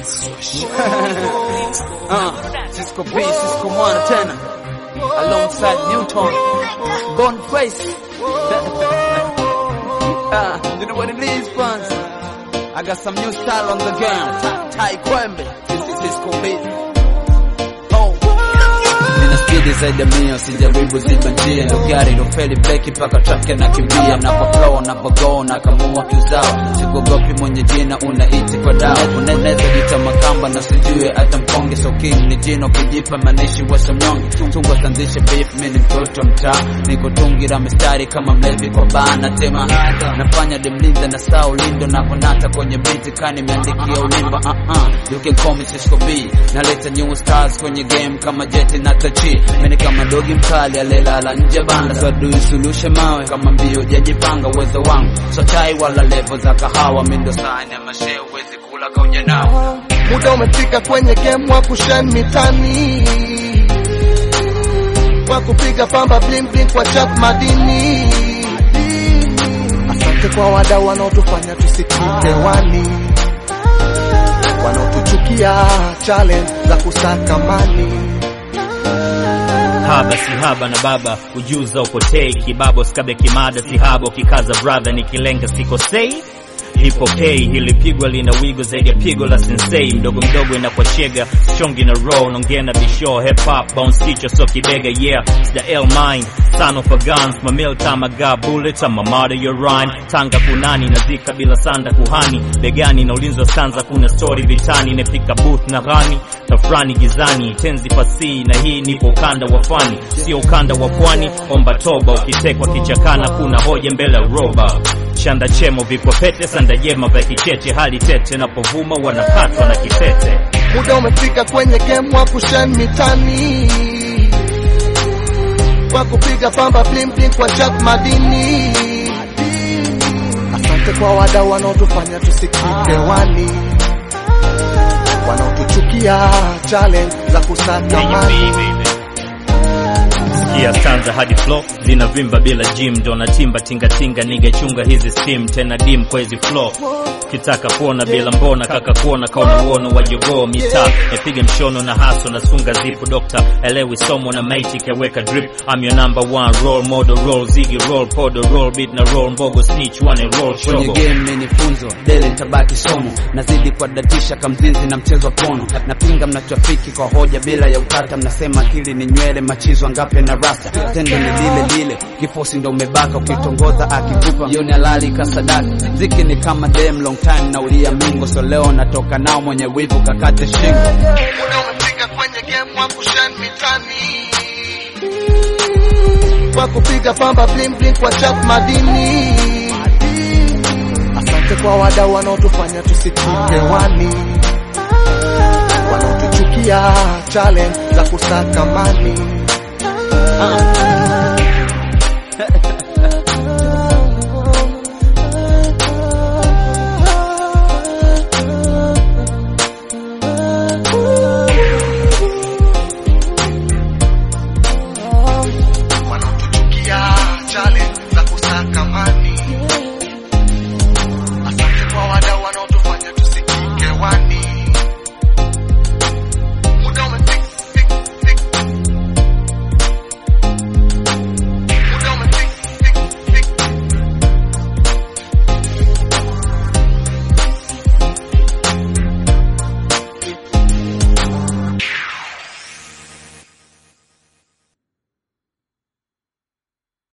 uh, Cisco B, Cisco Mwana tena alongside Newton Boniface. uh, you know what it is, fans? I got some new style on the game. Ta- Tai Kwembe. This is Cisco B. Oh. Nina spidi zaidi ya mia, sijaribu ziba njia, ndo gari ilofeli breki mpaka trafiki na kimbia, napo napogo na kamua tuzao, sikuogopi mwenye jina unaiti kwa dawa, unaweza jita makamba na sijue hata mkonge, so king ni jino kijipa manishi wa samnyonge, tungo sanzishe beef, mimi ni mtoto wa mtaa, niko tungira mistari kama mlevi kwa baa, natema nafanya demlinda na saa ulindo na kunata kwenye biti kani imeandikia ulimba, uh -uh. you can call me Cisco B, naleta new stars kwenye game kama jeti na tachi, mimi kama dogi mkali alelala nje banda, so do suluhishe mawe kama mbio jajipanga uwezo wangu, so chai wala levo za kahawa, mimi ndo sahani ya mashe uwezi kula kaunya nao Muda umefika kwenye game wa kushen mitani, wa kupiga pamba bling bling kwa chap madini. Asante kwa wadau wanaotufanya tusikike wani, wanaotuchukia challenge za kusaka mani. haba si haba na baba ujuza upotei kibabo skabe kimada si haba ukikaza brother nikilenga sikosei hipokei ilipigwa lina wigo zaidi ya pigo la sensei mdogo mdogo inakuwa shega strong in a row nongea na bisho hip hop bounce kichwa so kibega yeah it's the L mine son of a guns my meal time I got bullets I'm a murder your rhyme tanga kunani nazika bila sanda kuhani begani na ulinzi wa stanza kuna story vitani nepika booth na ghani tafrani gizani tenzi fasihi na hii nipo ukanda wa fani sio ukanda wa pwani omba toba ukitekwa kichakana kuna hoja mbele ya roba chanda chemo vikwa pete sanda jema vya kicheche hali tete napovuma wanapatwa na kitete Muda umefika kwenye game wa kushen mitani, wa kupiga pamba bling bling kwa chap madini. Asante kwa wadau wanaotufanya tusikike wani, wanaotuchukia challenge za kusaka mani. sikia stanza hadi flow zinavimba bila gym ndo natimba tingatinga niga chunga hizi steam tena dim kwa hizi flow kitaka kuona bila mbona kaka kuona kaona uono wa jogoo mitaa nipige mshono na haso na sunga zipu dokta elewi somo na maiti kaweka drip I'm your number one role model roll zigi roll podo roll beat na roll mbogo snitch one roll kwenye shogo game ni funzo dele tabaki somo nazidi kuadatisha kamzinzi na mchezo wa pono napinga mnachofiki kwa hoja bila ya utata mnasema akili ni nywele machizo ngape na rasta tendo ni lile lile kifosi ndo umebaka ukitongoza akikupa jioni halali kasadaka ziki ni kama dem long time na ulia mingo so leo natoka nao mwenye wivu kakate shingo Muda umefika kwenye game wa kushen mitani, wa kupiga pamba bling bling kwa chap madini. Asante kwa wadau wanaotufanya tusikike wani, wanaotuchukia challenge za kusaka mani. uh,